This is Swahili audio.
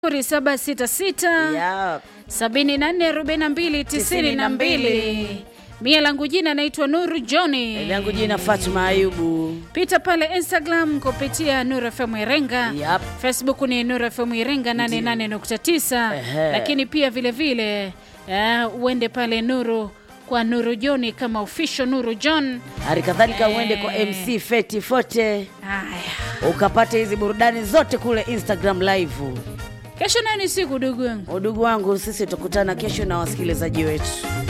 0766 Yep. 744292 mia langu jina naitwa Nuru Johni. langu jina Fatuma Ayubu. Pita pale Instagram kupitia Nuru FM Irenga. Yep. Facebook ni Nuru FM Irenga 88.9, Ehe. lakini pia vile vile eh, uende pale Nuru kwa Nuru Johni kama official Nuru John. Hali kadhalika Eh. uende kwa MC Feti Fote Haya, ukapate hizi burudani zote kule Instagram live. kesho nayo ni siku, dugu wangu. Udugu wangu, sisi tukutana kesho na wasikilizaji wetu.